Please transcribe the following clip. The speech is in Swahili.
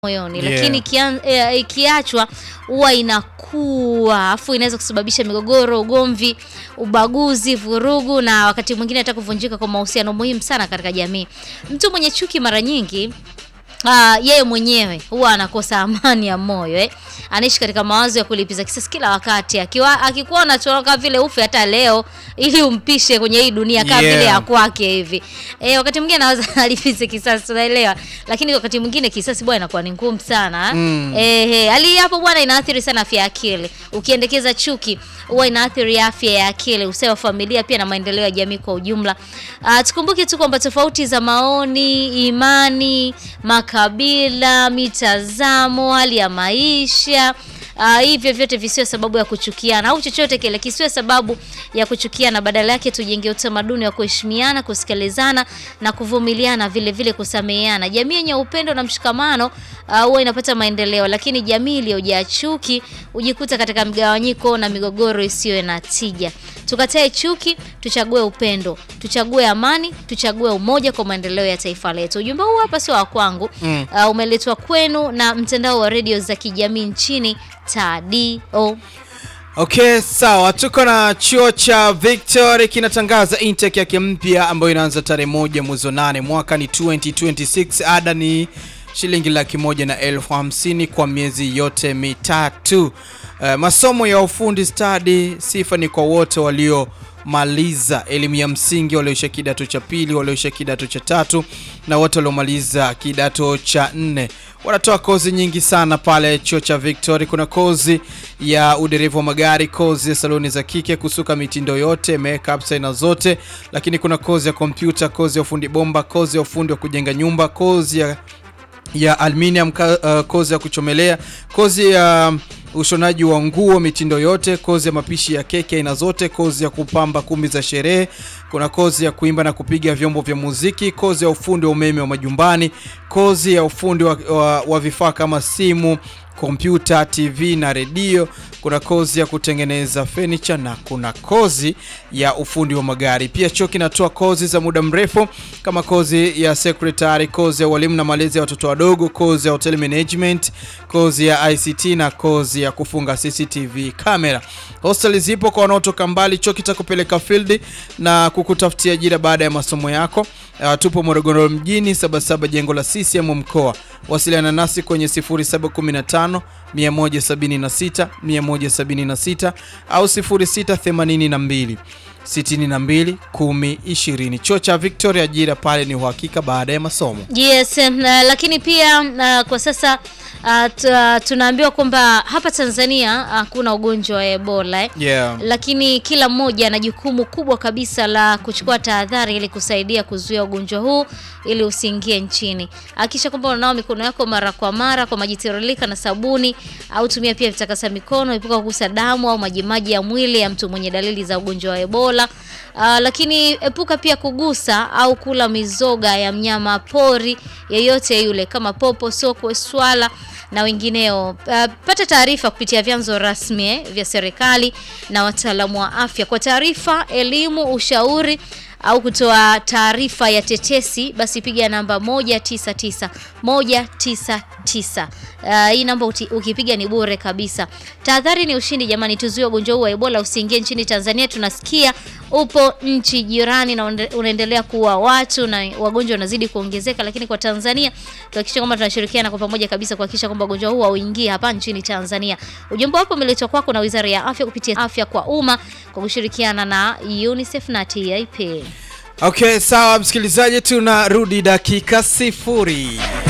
moyoni Yeah. lakini ikian- eh, ikiachwa huwa inakuwa afu inaweza kusababisha migogoro, ugomvi, ubaguzi, vurugu na wakati mwingine hata kuvunjika kwa mahusiano muhimu sana katika jamii. Mtu mwenye chuki mara nyingi Ah, yeye mwenyewe huwa anakosa amani ya moyo eh. Anaishi katika mawazo ya kulipiza kisasi kila wakati, akiwa akikuwa unatoroka vile ufe hata leo ili umpishe kwenye hii dunia kama Yeah. vile ya kwake hivi. Eh, wakati mwingine anaweza alipize kisasi tunaelewa, lakini wakati mwingine kisasi bwana inakuwa ni ngumu sana. eh. Mm. Eh, eh, hali hii hapo bwana inaathiri sana afya ya akili. Ukiendekeza chuki huwa inaathiri afya ya akili, usawa wa familia pia na maendeleo ya jamii kwa ujumla. Ah, tukumbuke tu kwamba tofauti za maoni, imani, makabila, mitazamo, hali ya maisha Uh, hivyo vyote visiwe sababu ya kuchukiana au chochote kile kisiwe sababu ya kuchukiana. Badala yake tujenge utamaduni wa kuheshimiana, kusikilizana na kuvumiliana, vile vile kusameheana. Jamii yenye upendo na mshikamano uh, huwa inapata maendeleo, lakini jamii iliyojaa chuki hujikuta katika mgawanyiko na migogoro isiyo na tija. Tukatae chuki, tuchague upendo, tuchague amani, tuchague umoja kwa maendeleo ya taifa letu. Ujumbe huu hapa sio wa kwangu Mm. uh, umeletwa kwenu na mtandao wa redio za kijamii nchini TADO. Okay, sawa. Tuko na chuo cha Victory kinatangaza intake yake mpya ambayo inaanza tarehe moja mwezi wa nane mwaka ni 2026. Ada ni shilingi laki moja na elfu hamsini kwa miezi yote mitatu. Uh, masomo ya ufundi stadi, sifa ni kwa wote waliomaliza elimu ya msingi, walioisha kidato cha pili, walioisha kidato cha tatu na wote waliomaliza kidato cha nne. Wanatoa kozi nyingi sana pale chuo cha Victory. Kuna kozi ya udereva wa magari, kozi ya saloni za kike, kusuka mitindo yote, makeup aina zote, lakini kuna kozi ya kompyuta, kozi ya ufundi bomba, kozi ya ufundi wa kujenga nyumba, kozi ya ya aluminium, ka- uh, kozi ya kuchomelea, kozi ya ushonaji wa nguo mitindo yote, kozi ya mapishi ya keki aina zote, kozi ya kupamba kumbi za sherehe, kuna kozi ya kuimba na kupiga vyombo vya muziki, kozi ya ufundi wa umeme wa majumbani, kozi ya ufundi wa, wa, wa vifaa kama simu kompyuta, TV na redio. Kuna kozi ya kutengeneza furniture na kuna kozi ya ufundi wa magari. Pia chuo kinatoa kozi za muda mrefu kama kozi ya secretary, kozi ya walimu na malezi ya watoto wadogo, kozi ya hotel management, kozi ya ICT na kozi ya kufunga CCTV camera. Hostel zipo kwa wanaotoka mbali. Chuo kitakupeleka field na kukutafutia ajira baada ya masomo yako. Uh, tupo Morogoro mjini, Sabasaba, jengo la CCM mkoa. Wasiliana nasi kwenye 0715 176 176 au 0682 62 10 20. Chuo cha Victoria, ajira pale ni uhakika baada ya masomo. Yes, na, lakini pia na, kwa sasa uh, tu- tunaambiwa kwamba hapa Tanzania hakuna ugonjwa wa Ebola eh. Yeah. Lakini kila mmoja ana jukumu kubwa kabisa la kuchukua tahadhari ili kusaidia kuzuia ugonjwa huu ili usiingie nchini. Hakikisha kwamba unanawa mikono yako mara kwa mara kwa maji tiririka na sabuni au tumia pia vitakasa mikono, epuka kugusa damu au majimaji ya mwili ya mtu mwenye dalili za ugonjwa wa Ebola. Uh, lakini epuka pia kugusa au kula mizoga ya mnyama pori yeyote yule kama popo, sokwe, swala na wengineo. Uh, pata taarifa kupitia vyanzo rasmi eh, vya serikali na wataalamu wa afya kwa taarifa, elimu, ushauri au kutoa taarifa ya tetesi, basi piga namba 199 199. Uh, hii namba uti- ukipiga ni bure kabisa. Tahadhari ni ushindi jamani, tuzuie ugonjwa huu wa Ebola usiingie nchini Tanzania. Tunasikia upo nchi jirani na unaende- unaendelea kuwa watu na wagonjwa wanazidi kuongezeka, lakini kwa Tanzania tuhakikishe kwamba tunashirikiana kwa pamoja kabisa kuhakikisha kwamba ugonjwa huu hauingii hapa nchini Tanzania. Ujumbe wapo umeletwa kwako na Wizara ya Afya kupitia Afya kwa Umma kwa kushirikiana na UNICEF na TIP. Okay, sawa msikilizaji, tunarudi dakika sifuri.